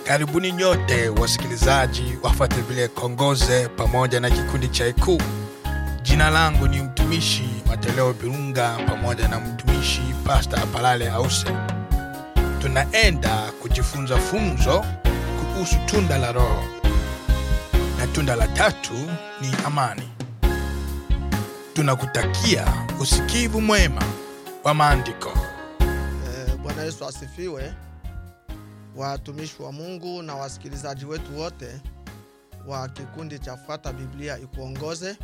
Karibuni nyote wasikilizaji wafuate vile Kongoze pamoja na kikundi cha Ikuu. Jina langu ni mtumishi Mateleo Birunga pamoja na mtumishi Pasta Apalale Ause. Tunaenda kujifunza funzo kuhusu tunda la Roho, na tunda la tatu ni amani. Tunakutakia usikivu mwema wa maandiko. Eh, Bwana Yesu asifiwe. Watumishi wa Mungu na wasikilizaji wetu wote wa kikundi cha Fuata Biblia Ikuongoze,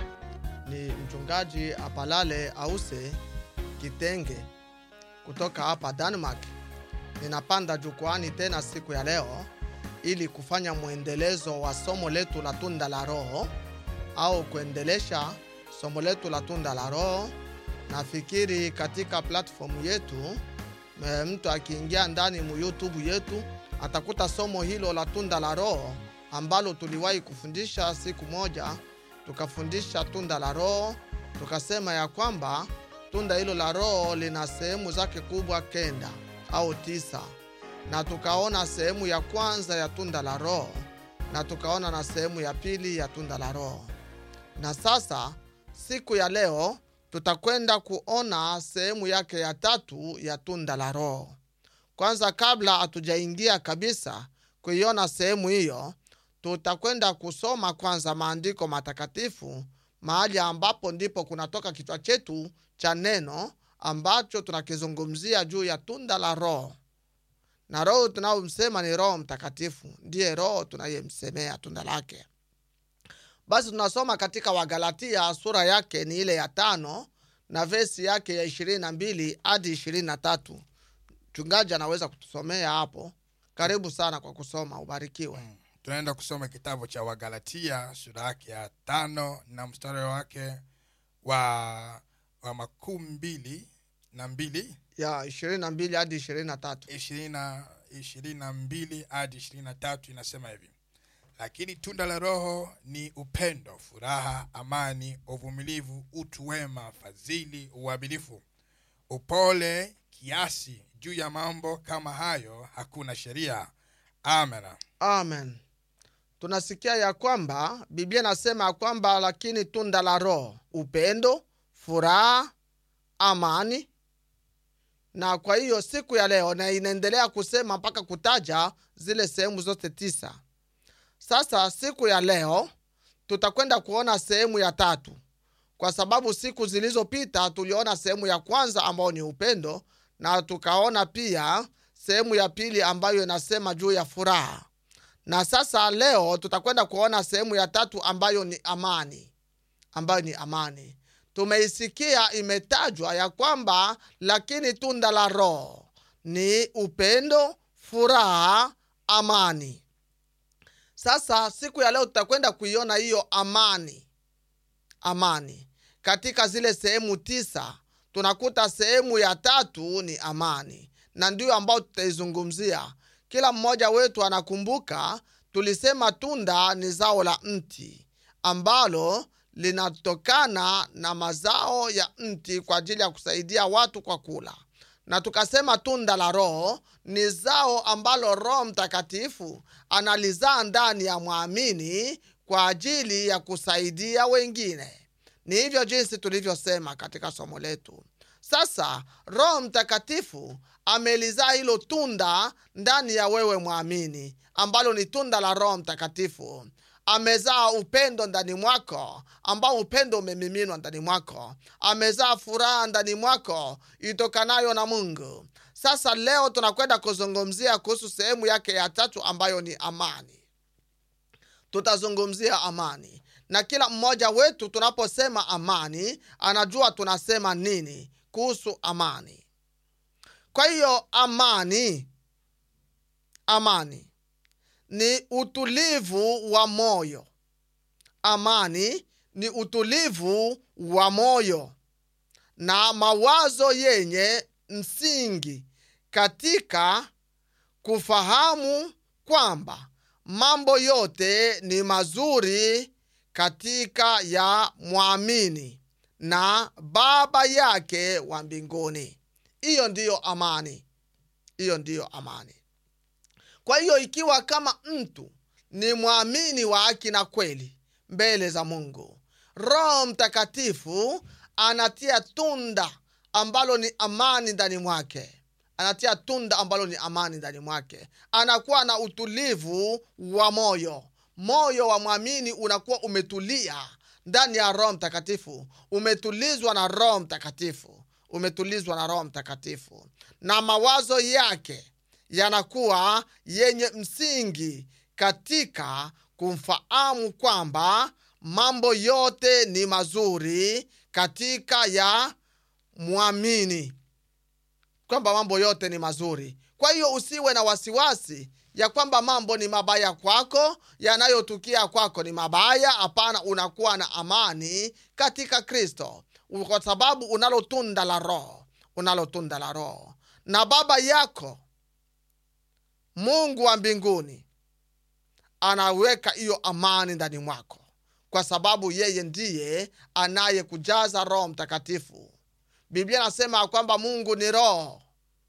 ni mchungaji Apalale Ause Kitenge kutoka hapa Denmark. Ninapanda jukwani tena siku ya leo ili kufanya mwendelezo wa somo letu la tunda la Roho au kuendelesha somo letu la tunda la Roho. Nafikiri katika platform yetu e, mtu akiingia ndani mu YouTube yetu atakuta somo hilo la tunda la Roho ambalo tuliwahi kufundisha siku moja. Tukafundisha tunda la Roho, tukasema ya kwamba tunda hilo la Roho lina sehemu zake kubwa kenda au tisa, na tukaona sehemu ya kwanza ya tunda la Roho na tukaona na sehemu ya pili ya tunda la Roho. Na sasa siku ya leo tutakwenda kuona sehemu yake ya tatu ya tunda la Roho. Kwanza, kabla hatujaingia kabisa kuiona sehemu hiyo, tutakwenda kusoma kwanza maandiko matakatifu, mahali ambapo ndipo kunatoka kichwa chetu cha neno ambacho tunakizungumzia juu ya tunda la Roho, na Roho tunayomsema ni Roho Mtakatifu, ndiye Roho tunayemsemea tunda lake. Basi tunasoma katika Wagalatia sura yake ni ile ya tano na vesi yake ya ishirini na mbili hadi ishirini na tatu. Mchungaji anaweza kutusomea hapo. Karibu sana kwa kusoma, ubarikiwe. Tunaenda kusoma kitabu cha Wagalatia sura yake ya tano na mstari wake wa, wa makumi mbili na mbili ya ishirini na mbili hadi ishirini na tatu. ishirini na ishirini na mbili hadi ishirini na tatu inasema hivi lakini tunda la roho ni upendo furaha amani uvumilivu utu wema fadhili uadilifu upole kiasi juu ya mambo kama hayo hakuna sheria amen Amen. Tunasikia ya kwamba Biblia inasema ya kwamba lakini tunda la Roho upendo, furaha, amani. Na kwa hiyo siku ya leo, na inaendelea kusema mpaka kutaja zile sehemu zote tisa. Sasa siku ya leo tutakwenda kuona sehemu ya tatu, kwa sababu siku zilizopita tuliona sehemu ya kwanza ambayo ni upendo, na tukaona pia sehemu ya pili ambayo inasema juu ya furaha na sasa leo tutakwenda kuona sehemu ya tatu ambayo ni amani, ambayo ni amani. Tumeisikia imetajwa ya kwamba lakini tunda la Roho ni upendo, furaha, amani. Sasa siku ya leo tutakwenda kuiona hiyo amani, amani katika zile sehemu tisa. Tunakuta sehemu ya tatu ni amani, na ndiyo ambayo tutaizungumzia kila mmoja wetu anakumbuka tulisema tunda ni zao la mti ambalo linatokana na mazao ya mti kwa ajili ya kusaidia watu kwa kula, na tukasema tunda la Roho ni zao ambalo Roho Mtakatifu analizaa ndani ya mwamini kwa ajili ya kusaidia wengine. Ni hivyo jinsi tulivyosema katika somo letu. Sasa Roho Mtakatifu amelizaa hilo tunda ndani ya wewe mwamini, ambalo ni tunda la Roho Mtakatifu. Amezaa upendo ndani mwako, ambao upendo umemiminwa ndani mwako. Amezaa furaha ndani mwako itokanayo na Mungu. Sasa leo tunakwenda kuzungumzia kuhusu sehemu yake ya tatu ambayo ni amani. Tutazungumzia amani, na kila mmoja wetu tunaposema amani anajua tunasema nini kuhusu amani. Kwa hiyo amani, amani ni utulivu wa moyo. Amani ni utulivu wa moyo na mawazo yenye msingi katika kufahamu kwamba mambo yote ni mazuri katika ya mwamini na baba yake wa mbinguni. Hiyo ndiyo amani, hiyo ndiyo amani. kwa hiyo ikiwa kama mtu ni mwamini wa haki na kweli mbele za mungu roho mtakatifu anatia tunda ambalo ni amani ndani mwake anatia tunda ambalo ni amani ndani mwake anakuwa na utulivu wa moyo moyo wa mwamini unakuwa umetulia ndani ya roho mtakatifu umetulizwa na roho mtakatifu umetulizwa na roho mtakatifu na mawazo yake yanakuwa yenye msingi katika kumfahamu kwamba mambo yote ni mazuri katika ya mwamini kwamba mambo yote ni mazuri kwa hiyo usiwe na wasiwasi ya kwamba mambo ni mabaya kwako yanayotukia kwako ni mabaya hapana unakuwa na amani katika kristo kwa sababu unalo tunda la roho unalo tunda la roho na baba yako mungu wa mbinguni anaweka hiyo amani ndani mwako kwa sababu yeye ndiye anayekujaza roho mtakatifu biblia anasema ya kwamba mungu ni roho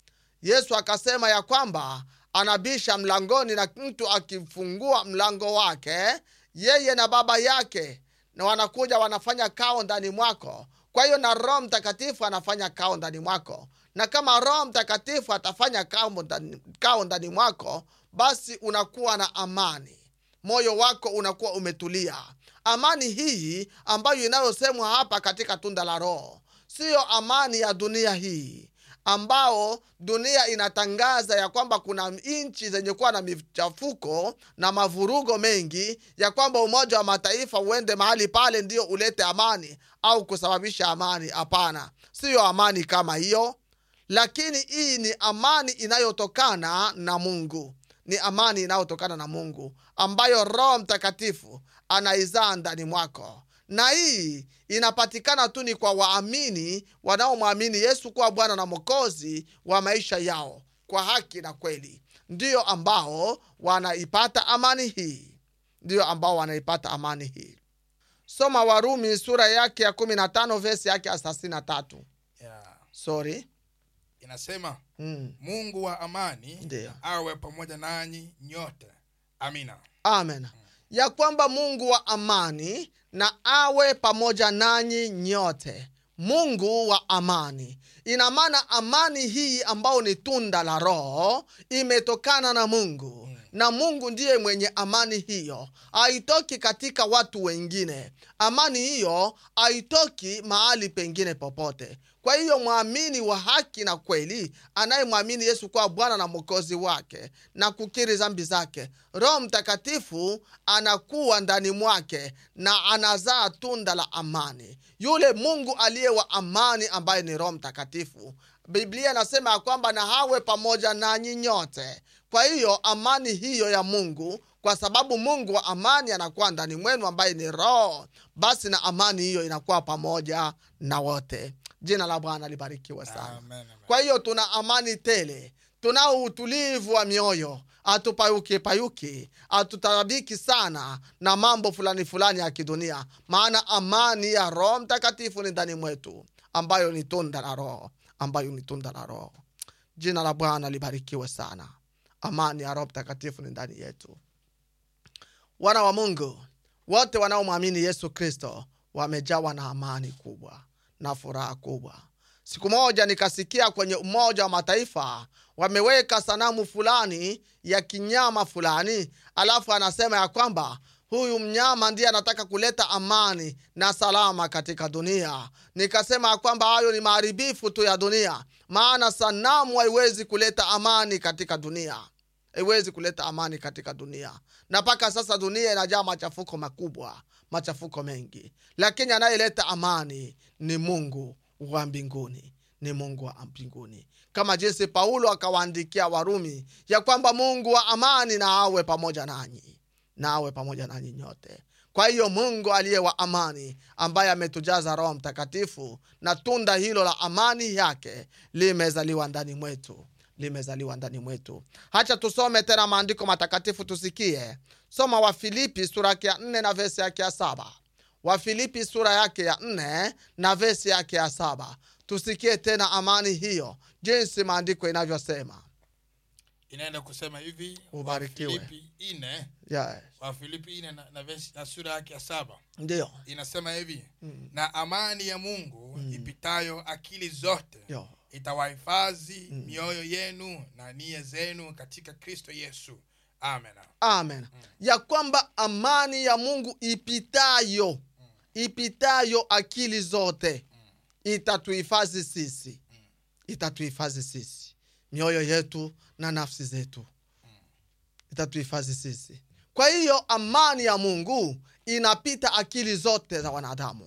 yesu akasema ya kwamba anabisha mlangoni na mtu akifungua mlango wake yeye na baba yake na wanakuja wanafanya kao ndani mwako kwa hiyo na roho mtakatifu anafanya kao ndani mwako na kama roho mtakatifu atafanya kao ndani, kao ndani mwako basi unakuwa na amani moyo wako unakuwa umetulia amani hii ambayo inayosemwa hapa katika tunda la roho siyo amani ya dunia hii ambao dunia inatangaza ya kwamba kuna nchi zenye kuwa na michafuko na mavurugo mengi ya kwamba umoja wa mataifa uende mahali pale ndio ulete amani au kusababisha amani hapana siyo amani kama hiyo lakini hii ni amani inayotokana na mungu ni amani inayotokana na mungu ambayo roho mtakatifu anaizaa ndani mwako na hii inapatikana tu ni kwa waamini wanaomwamini yesu kuwa bwana na mokozi wa maisha yao kwa haki na kweli ndiyo ambao wanaipata amani hii ndiyo ambao wanaipata amani hii soma warumi sura yake ya 15 vesi yake ya 33 yeah. sorry inasema mm. mungu wa amani Ndiyo. awe pamoja nanyi nyote amina amen ya kwamba mungu wa amani na awe pamoja nanyi nyote mungu wa amani ina maana amani hii ambayo ni tunda la roho imetokana na mungu na mungu ndiye mwenye amani hiyo haitoki katika watu wengine amani hiyo haitoki mahali pengine popote kwa hiyo mwamini wa haki na kweli anayemwamini yesu kuwa bwana na mwokozi wake na kukiri zambi zake roho mtakatifu anakuwa ndani mwake na anazaa tunda la amani yule mungu aliye wa amani ambaye ni roho mtakatifu biblia inasema ya kwamba na hawe pamoja nanyi nyote kwa hiyo amani hiyo ya mungu kwa sababu mungu wa amani anakuwa ndani mwenu ambaye ni roho basi na amani hiyo inakuwa pamoja na wote jina la bwana libarikiwe sana Amen, amen. kwa hiyo tuna amani tele tunao utulivu wa mioyo hatupayuki payuki hatutarabiki sana na mambo fulani fulani ya kidunia maana amani ya roho mtakatifu ni ndani mwetu ambayo ni tunda la roho ambayo ni tunda la roho jina la bwana libarikiwe sana amani ya roho mtakatifu ni ndani yetu wana wa mungu wote wanaomwamini yesu kristo wamejawa na amani kubwa na furaha kubwa siku moja nikasikia kwenye umoja wa mataifa wameweka sanamu fulani ya kinyama fulani alafu anasema ya kwamba huyu mnyama ndiye anataka kuleta amani na salama katika dunia nikasema ya kwamba hayo ni maharibifu tu ya dunia maana sanamu haiwezi kuleta amani katika dunia haiwezi kuleta amani katika dunia na mpaka sasa dunia inajaa machafuko makubwa machafuko mengi lakini anayeleta amani ni mungu wa mbinguni ni mungu wa mbinguni kama jinsi paulo akawaandikia warumi ya kwamba mungu wa amani na awe pamoja nanyi na awe pamoja nanyi nyote kwa hiyo mungu aliye wa amani ambaye ametujaza roho mtakatifu na tunda hilo la amani yake limezaliwa ndani mwetu limezaliwa ndani mwetu hacha tusome tena maandiko matakatifu tusikie soma wafilipi sura yake ya nne na vesi yake ya saba wafilipi sura yake ya nne na vesi yake ya saba tusikie tena amani hiyo jinsi maandiko inavyosema inaenda kusema hivi Ubarikiwe. wafilipi ine yes. wafilipi ine na, na, verse- na sura yake ya saba ndio inasema hivi na amani ya mungu ipitayo akili zote Yo. itawahifadhi mioyo yenu na nia zenu katika kristo yesu amen amen ya kwamba amani ya mungu ipitayo ipitayo akili zote itatuhifadhi sisi itatuhifadhi sisi mioyo yetu na nafsi zetu itatuhifadhi sisi kwa hiyo amani ya mungu inapita akili zote za wanadamu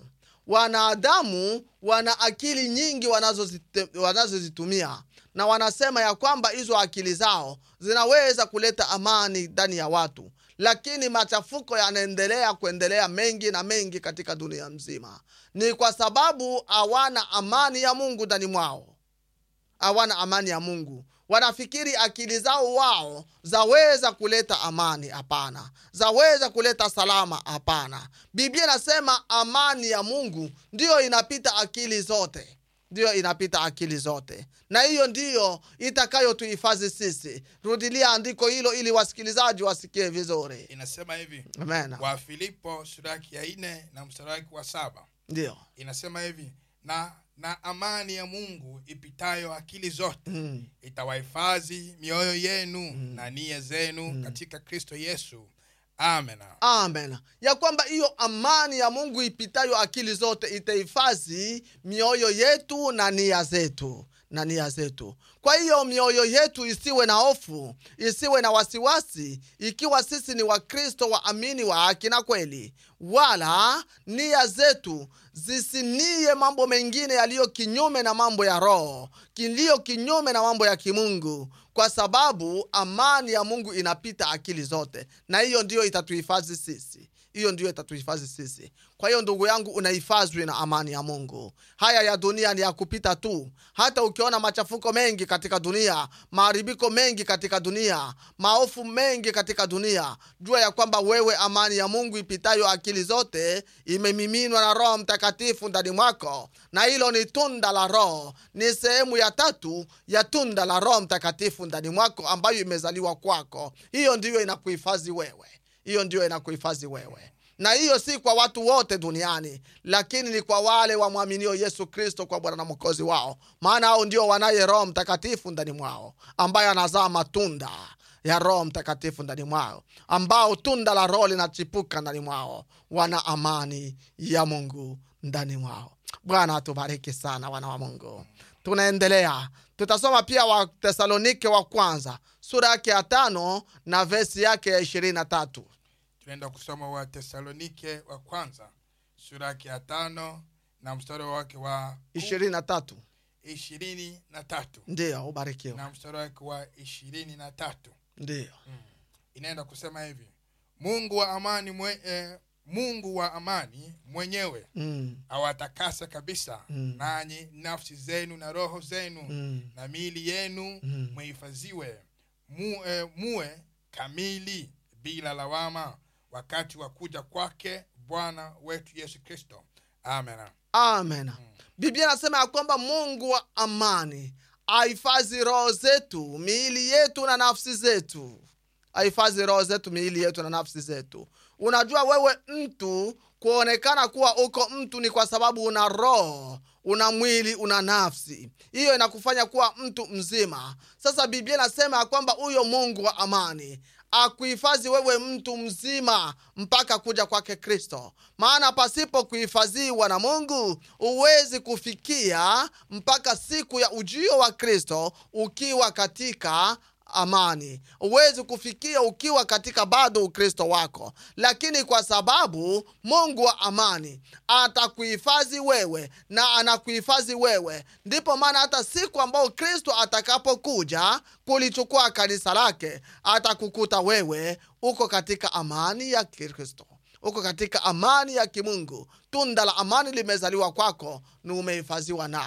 wanadamu wana akili nyingi wanazozite- wanazozitumia na wanasema ya kwamba hizo akili zao zinaweza kuleta amani ndani ya watu lakini machafuko yanaendelea kuendelea mengi na mengi katika dunia mzima ni kwa sababu hawana amani ya mungu ndani mwao hawana amani ya mungu wanafikiri akili zao wao zaweza kuleta amani hapana zaweza kuleta salama hapana biblia inasema amani ya mungu ndiyo inapita akili zote ndiyo inapita akili zote na hiyo ndiyo itakayotuhifadhi sisi rudilia andiko hilo ili wasikilizaji wasikie vizuri inasema hivi amen wafilipo sura yake ya ine na mstari wake wa saba ndio inasema hivi na na amani ya mungu ipitayo akili zote mm. itawahifadhi mioyo yenu na nia zenu katika kristo yesu amen amen ya kwamba hiyo amani ya mungu ipitayo akili zote itahifadhi mioyo yetu na nia zetu na nia zetu kwa hiyo mioyo yetu isiwe na hofu isiwe na wasiwasi ikiwa sisi ni wakristo waamini wa haki na kweli wala nia zetu zisinie mambo mengine yaliyo kinyume na mambo ya roho kiliyo kinyume na mambo ya kimungu kwa sababu amani ya mungu inapita akili zote na hiyo ndiyo itatuhifadhi sisi hiyo ndiyo itatuhifadhi sisi kwa hiyo ndugu yangu unahifadhwi na amani ya mungu haya ya dunia ni ya kupita tu hata ukiona machafuko mengi katika dunia maharibiko mengi katika dunia maofu mengi katika dunia jua ya kwamba wewe amani ya mungu ipitayo akili zote imemiminwa na roho mtakatifu ndani mwako na hilo ni tunda la roho ni sehemu ya tatu ya tunda la roho mtakatifu ndani mwako ambayo imezaliwa kwako hiyo ndiyo inakuhifadhi wewe hiyo ndiyo inakuhifadhi wewe na hiyo si kwa watu wote duniani lakini ni kwa wale wamwaminio yesu kristo kwa bwana na mwokozi wao maana hao ndio wanaye roho mtakatifu ndani mwao ambaye anazaa matunda ya roho mtakatifu ndani mwao ambao tunda la roho linachipuka ndani mwao wana amani ya mungu ndani mwao bwana atubariki sana wana wa mungu tunaendelea tutasoma pia watesalonike wa kwanza sura yake ya tano na vesi yake ya ishirini na tatu tunaenda kusoma wa tesalonike wa kwanza sura yake ya tano na mstari wake wa ishirini na tatu ishirini na tatu ndiyo ubarikiwe na mstari wake wa ishirini na tatu ndiyo inaenda kusema hivi mungu wa amani mwe, eh, mungu wa amani mwenyewe mm. awatakasa kabisa Mm. nanyi nafsi zenu na roho zenu Mm. na miili yenu Mm. muhifadhiwe mu, eh, muwe kamili bila lawama wakati wa kuja kwake bwana wetu yesu kristo amen amen biblia inasema ya kwamba mungu wa amani ahifadhi roho zetu miili yetu na nafsi zetu ahifadhi roho zetu miili yetu na nafsi zetu unajua wewe mtu kuonekana kuwa uko mtu ni kwa sababu una roho una mwili una nafsi hiyo inakufanya kuwa mtu mzima sasa biblia inasema ya kwamba huyo mungu wa amani akuhifadhi wewe mtu mzima mpaka kuja kwake kristo maana pasipo kuhifadhiwa na mungu huwezi kufikia mpaka siku ya ujio wa kristo ukiwa katika amani huwezi kufikia ukiwa katika bado ukristo wako lakini kwa sababu mungu wa amani atakuhifadhi wewe na anakuhifadhi wewe ndipo maana hata siku ambayo kristo atakapokuja kulichukua kanisa lake atakukuta wewe uko katika amani ya kristo uko katika amani ya kimungu tunda la amani limezaliwa kwako ni umehifadhiwa nayo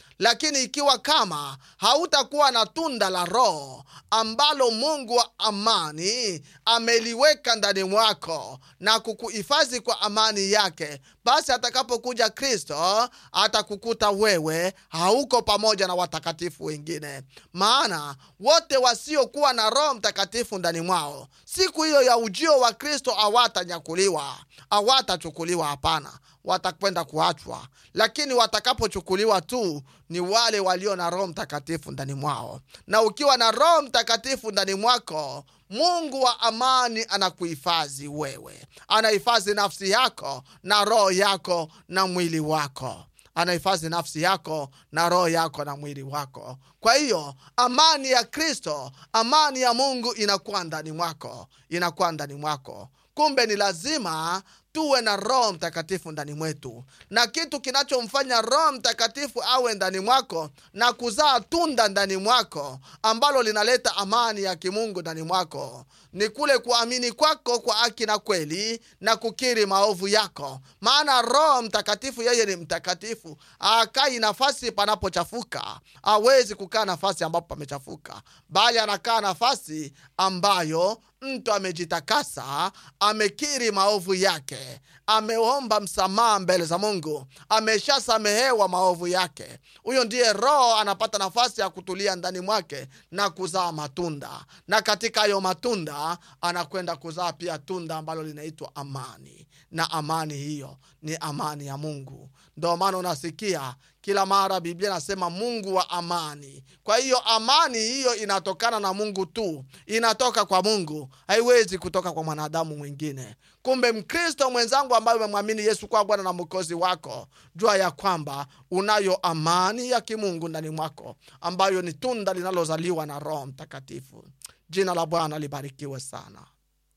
lakini ikiwa kama hautakuwa na tunda la roho ambalo mungu wa amani ameliweka ndani mwako na kukuhifadhi kwa amani yake basi atakapokuja kristo atakukuta wewe hauko pamoja na watakatifu wengine maana wote wasiokuwa na roho mtakatifu ndani mwao siku hiyo ya ujio wa kristo hawatanyakuliwa hawatachukuliwa hapana watakwenda kuachwa lakini watakapochukuliwa tu ni wale walio na roho mtakatifu ndani mwao na ukiwa na roho mtakatifu ndani mwako mungu wa amani anakuhifadhi wewe anahifadhi nafsi yako na roho yako na mwili wako anahifadhi nafsi yako na roho yako na mwili wako kwa hiyo amani ya kristo amani ya mungu inakuwa ndani mwako inakuwa ndani mwako kumbe ni lazima tuwe na roho mtakatifu ndani mwetu na kitu kinachomfanya roho mtakatifu awe ndani mwako na kuzaa tunda ndani mwako ambalo linaleta amani ya kimungu ndani mwako ni kule kuamini kwako kwa haki na kweli na kukiri maovu yako maana roho mtakatifu yeye ni mtakatifu akai nafasi panapochafuka awezi kukaa nafasi ambapo pamechafuka bali anakaa nafasi ambayo mtu amejitakasa amekiri maovu yake ameomba msamaha mbele za mungu ameshasamehewa maovu yake huyo ndiye roho anapata nafasi ya kutulia ndani mwake na kuzaa matunda na katika hayo matunda anakwenda kuzaa pia tunda ambalo linaitwa amani na amani hiyo ni amani ya mungu ndo maana unasikia kila mara biblia inasema mungu wa amani kwa hiyo amani hiyo inatokana na mungu tu inatoka kwa mungu haiwezi kutoka kwa mwanadamu mwingine kumbe mkristo mwenzangu ambaye umemwamini yesu kuwa bwana na mwokozi wako jua ya kwamba unayo amani ya kimungu ndani mwako ambayo ni tunda linalozaliwa na roho mtakatifu jina la bwana libarikiwe sana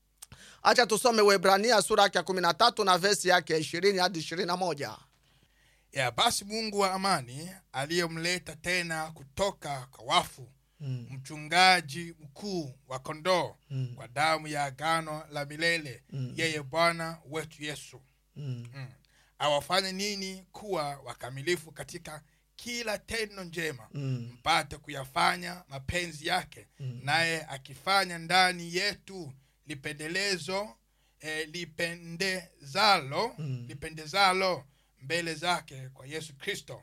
acha tusome webrania sura yake ya 13 na vesi yake ya 20 hadi 21 ya basi mungu wa amani aliyemleta tena kutoka kwa wafu mm. mchungaji mkuu wa kondoo Mm. kwa damu ya agano la milele Mm. yeye bwana wetu yesu Mm. mm. awafanye nini kuwa wakamilifu katika kila tendo njema Mm. mpate kuyafanya mapenzi yake Mm. naye akifanya ndani yetu lipendelezo eh, lipendezalo Mm. lipendezalo mbele zake kwa yesu kristo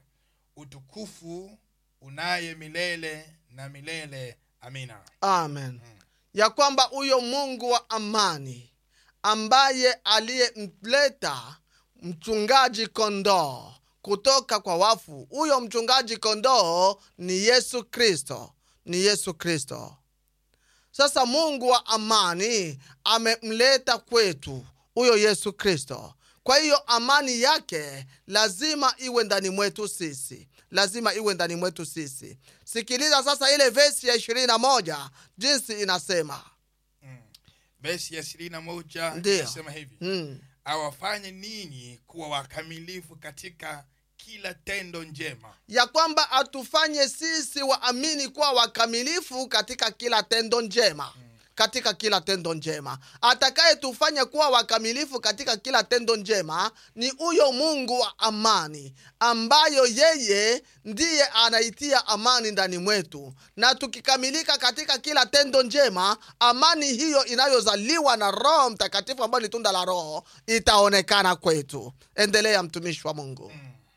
utukufu unaye milele na milele amina amen ya kwamba huyo mungu wa amani ambaye aliyemleta mchungaji kondoo kutoka kwa wafu huyo mchungaji kondoo ni yesu kristo ni yesu kristo sasa mungu wa amani amemleta kwetu huyo yesu kristo kwa hiyo amani yake lazima iwe ndani mwetu sisi lazima iwe ndani mwetu sisi sikiliza sasa ile vesi ya ishirini na moja jinsi inasema mm. besi ya ishirini na moja Ndiyo. inasema hivi mm. awafanye ninyi kuwa wakamilifu katika kila tendo njema ya kwamba atufanye sisi waamini kuwa wakamilifu katika kila tendo njema katika kila tendo njema atakayetufanya kuwa wakamilifu katika kila tendo njema ni huyo mungu wa amani ambayo yeye ndiye anaitia amani ndani mwetu na tukikamilika katika kila tendo njema amani hiyo inayozaliwa na roho mtakatifu ambayo ni tunda la roho itaonekana kwetu endelea mtumishi wa mungu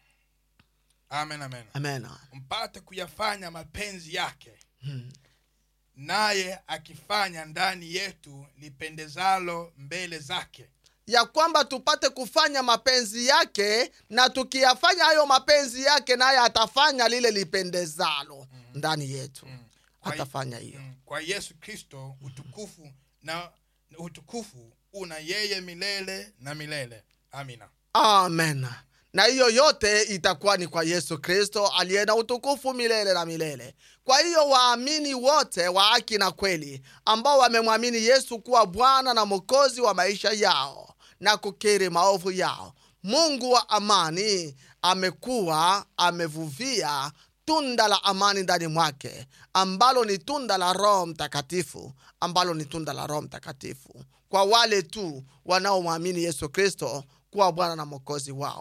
amen amen amena mpate kuyafanya mapenzi yake Hmm. naye akifanya ndani yetu lipendezalo mbele zake ya kwamba tupate kufanya mapenzi yake na tukiyafanya hayo mapenzi yake naye atafanya lile lipendezalo ndani yetu Kwa- atafanya hiyo Mm, kwa yesu kristo utukufu na utukufu una yeye milele na milele amina amen na hiyo yote itakuwa ni kwa yesu kristo aliye na utukufu milele na milele kwa hiyo waamini wote wa haki na kweli ambao wamemwamini yesu kuwa bwana na mwokozi wa maisha yao na kukiri maovu yao mungu wa amani amekuwa amevuvia tunda la amani ndani mwake ambalo ni tunda la roho mtakatifu ambalo ni tunda la roho mtakatifu kwa wale tu wanaomwamini yesu kristo kuwa bwana na mwokozi wao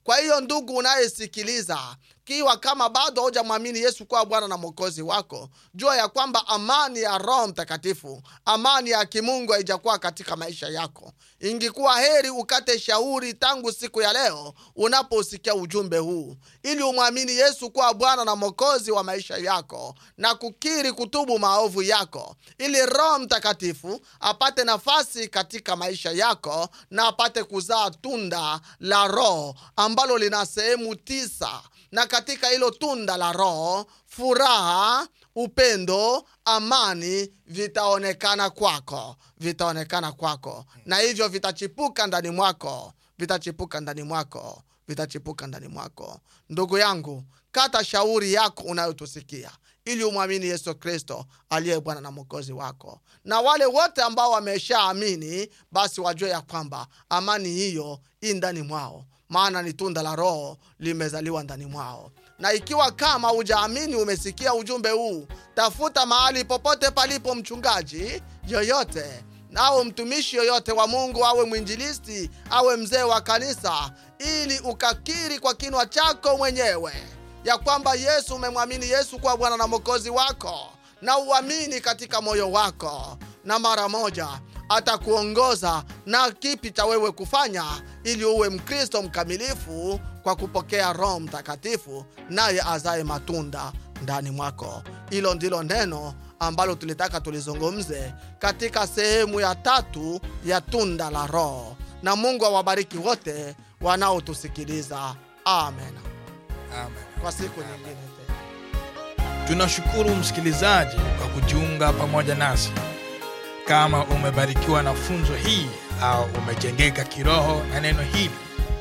kwa hiyo ndugu unayesikiliza kiwa kama bado haujamwamini yesu kuwa bwana na mwokozi wako jua ya kwamba amani ya roho mtakatifu amani ya kimungu haijakuwa katika maisha yako ingikuwa heri ukate shauri tangu siku ya leo unaposikia ujumbe huu ili umwamini yesu kuwa bwana na mwokozi wa maisha yako na kukiri kutubu maovu yako ili roho mtakatifu apate nafasi katika maisha yako na apate kuzaa tunda la roho ambalo lina sehemu tisa na katika hilo tunda la roho furaha upendo amani vitaonekana kwako vitaonekana kwako na hivyo vitachipuka ndani mwako vitachipuka ndani mwako vitachipuka ndani mwako ndugu yangu kata shauri yako unayotusikia ili umwamini yesu kristo aliye bwana na mwokozi wako na wale wote ambao wameshaamini basi wajue ya kwamba amani hiyo i ndani mwao maana ni tunda la roho limezaliwa ndani mwao na ikiwa kama hujaamini umesikia ujumbe huu tafuta mahali popote palipo mchungaji yoyote au mtumishi yoyote wa mungu awe mwinjilisti awe mzee wa kanisa ili ukakiri kwa kinwa chako mwenyewe ya kwamba yesu umemwamini yesu kuwa bwana na mwokozi wako na uamini katika moyo wako na mara moja atakuongoza na kipi cha wewe kufanya ili uwe mkristo mkamilifu kwa kupokea roho mtakatifu naye azaye matunda ndani mwako hilo ndilo neno ambalo tulitaka tulizungumze katika sehemu ya tatu ya tunda la roho na mungu awabariki wote wanaotusikiliza amen Amen. kwa siku nyingine tena tunashukuru msikilizaji kwa kujiunga pamoja nasi kama umebarikiwa na funzo hii au umejengeka kiroho na neno hili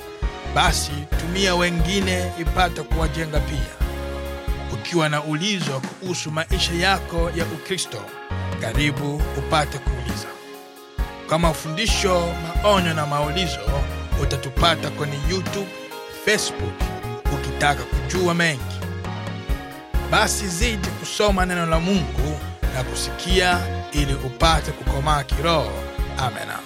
basi tumia wengine ipate kuwajenga pia ukiwa na ulizo kuhusu maisha yako ya ukristo karibu upate kuuliza kwa mafundisho maonyo na maulizo utatupata kwenye youtube facebook ukitaka kujua mengi basi zidi kusoma neno la mungu na kusikia ili upate kukomaa kiroho amena